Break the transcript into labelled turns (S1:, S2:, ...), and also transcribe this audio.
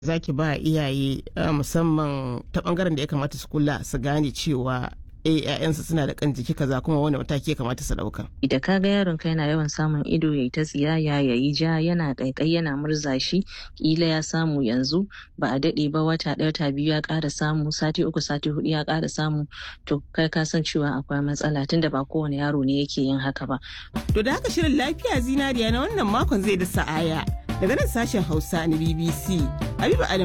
S1: zaki ba iyaye musamman ta bangaren da ya kamata su kula su gane cewa eh ƴaƴansu suna da kan jiki kaza kuma wani mataki ya kamata su dauka.
S2: Da ka ga yaron ka yana yawan samun ido yayi ta tsiyaya yayi ja yana kaikai yana murza shi kila ya samu yanzu ba a dade ba wata ɗaya ta biyu ya ƙara samu sati uku sati hudu ya ƙara samu to kai ka san cewa akwai matsala tunda ba kowane yaro ne yake yin haka ba.
S1: To da haka shirin lafiya zinariya na wannan makon zai da sa'aya daga nan sashen Hausa na BBC. Habiba